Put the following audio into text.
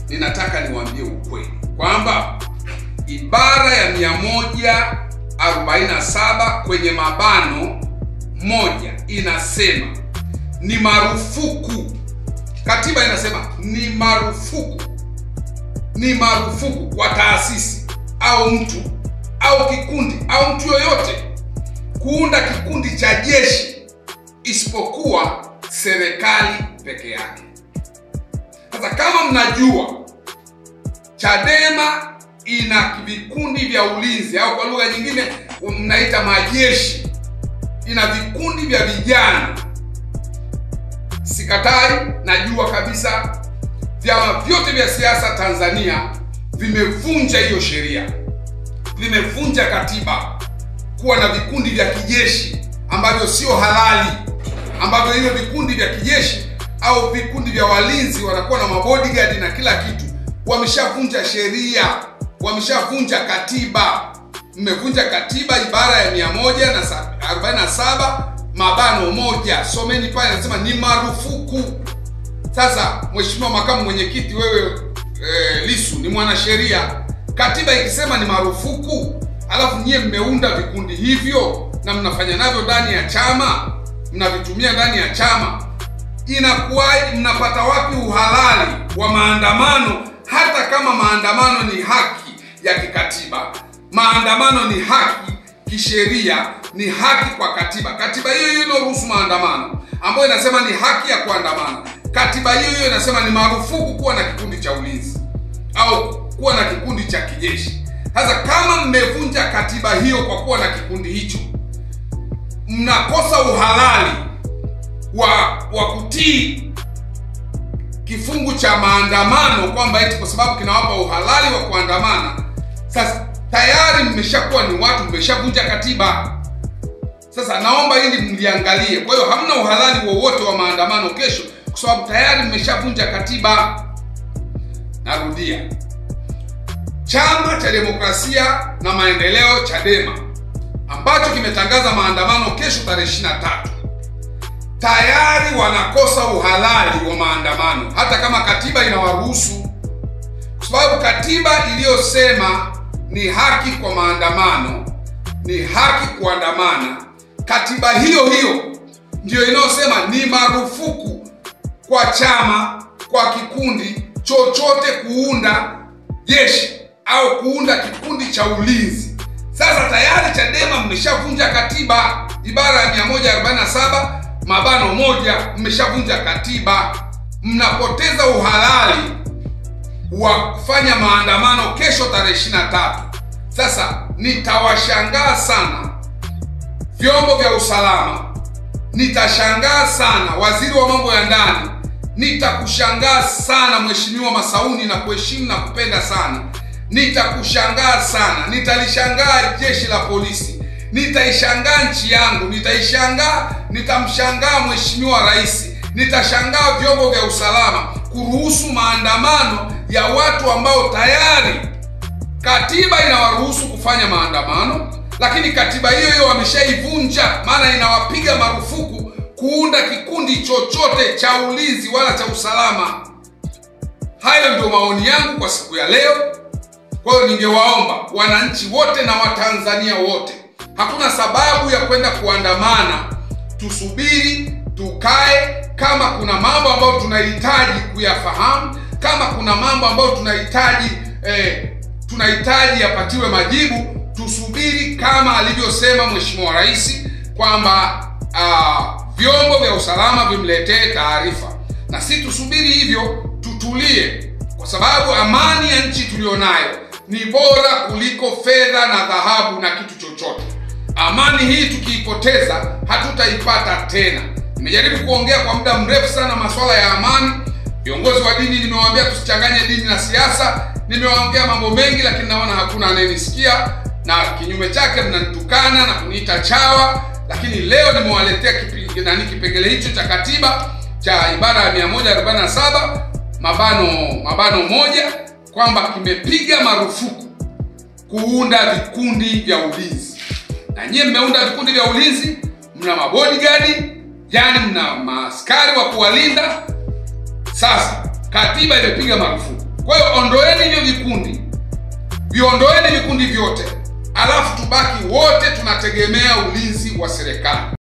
ninataka niwaambie ukweli kwamba ibara ya 147 kwenye mabano moja inasema ni marufuku. Katiba inasema ni marufuku, ni marufuku kwa taasisi au mtu au kikundi au mtu yoyote kuunda kikundi cha jeshi isipokuwa serikali peke yake. Sasa kama mnajua Chadema ina vikundi vya ulinzi au kwa lugha nyingine mnaita majeshi, ina vikundi vya vijana. Sikatai, najua kabisa vyama vyote vya siasa Tanzania vimevunja hiyo sheria, vimevunja katiba kuwa na vikundi vya kijeshi ambavyo sio halali, ambavyo hivyo vikundi vya kijeshi au vikundi vya walinzi wanakuwa na mabodyguard na kila kitu. Wameshavunja sheria, wameshavunja katiba. Mmevunja katiba ibara ya 147 mabano moja, someni pale, anasema ni marufuku. Sasa Mheshimiwa Makamu Mwenyekiti, wewe e, Lisu ni mwanasheria, katiba ikisema ni marufuku, alafu nyie mmeunda vikundi hivyo na mnafanya navyo ndani ya chama, mnavitumia ndani ya chama, inakuwaje? Mnapata wapi uhalali wa maandamano, hata kama maandamano ni haki ya kikatiba? Maandamano ni haki kisheria, ni haki kwa katiba. Katiba hiyo hiyo inaruhusu maandamano, ambayo inasema ni haki ya kuandamana. Katiba hiyo hiyo inasema ni marufuku kuwa na kikundi cha ulinzi au kuwa na kikundi cha kijeshi. Sasa kama mmevunja katiba hiyo kwa kuwa na kikundi hicho, mnakosa uhalali wa wa kutii kifungu cha maandamano, kwamba eti kwa sababu kinawapa uhalali wa kuandamana. Sasa tayari mmeshakuwa ni watu, mmeshavunja katiba. Sasa naomba hili mliangalie. Kwa hiyo hamna uhalali wowote wa maandamano kesho, kwa sababu tayari mmeshavunja katiba. Narudia, Chama cha Demokrasia na Maendeleo Chadema ambacho kimetangaza maandamano kesho tarehe 23 tayari wanakosa uhalali wa maandamano, hata kama katiba inawaruhusu, kwa sababu katiba iliyosema ni haki kwa maandamano, ni haki kuandamana, katiba hiyo hiyo ndiyo inayosema ni marufuku kwa chama, kwa kikundi chochote kuunda jeshi au kuunda kikundi cha ulinzi. Sasa tayari Chadema mmeshavunja katiba, ibara ya 147 mabano moja, mmeshavunja katiba, mnapoteza uhalali wa kufanya maandamano kesho tarehe 23. Sasa nitawashangaa sana vyombo vya usalama, nitashangaa sana waziri wa mambo ya ndani, nitakushangaa sana Mheshimiwa Masauni na kuheshimu na kupenda sana nitakushangaa sana, nitalishangaa jeshi la polisi, nitaishangaa nchi yangu, nitaishangaa, nitamshangaa Mheshimiwa Rais, nitashangaa vyombo vya usalama kuruhusu maandamano ya watu ambao tayari katiba inawaruhusu kufanya maandamano, lakini katiba hiyo hiyo wameshaivunja, maana inawapiga marufuku kuunda kikundi chochote cha ulinzi wala cha usalama. Hayo ndio maoni yangu kwa siku ya leo. Kwa hiyo ningewaomba wananchi wote na Watanzania wote, hakuna sababu ya kwenda kuandamana. Tusubiri, tukae. Kama kuna mambo ambayo tunahitaji kuyafahamu, kama kuna mambo ambayo tunahitaji eh, tunahitaji yapatiwe majibu, tusubiri kama alivyosema Mheshimiwa Rais kwamba uh, vyombo vya usalama vimletee taarifa, na si tusubiri hivyo, tutulie, kwa sababu amani ya nchi tuliyonayo ni bora kuliko fedha na dhahabu na kitu chochote. Amani hii tukiipoteza hatutaipata tena. Nimejaribu kuongea kwa muda mrefu sana masuala ya amani. Viongozi wa dini nimewaambia tusichanganye dini na siasa. Nimewaongea mambo mengi, lakini naona hakuna anayenisikia, na kinyume chake mnanitukana na kuniita chawa. Lakini leo nimewaletea kipi, nani kipengele hicho cha katiba cha ibara ya 147 mabano mabano moja kwamba kimepiga marufuku kuunda vikundi vya ulinzi, na nyie mmeunda vikundi vya ulinzi, mna mabodyguard, yani mna maaskari wa kuwalinda. Sasa katiba imepiga marufuku, Kwa hiyo ondoeni hivyo vikundi, viondoeni vikundi vyote, alafu tubaki wote tunategemea ulinzi wa serikali.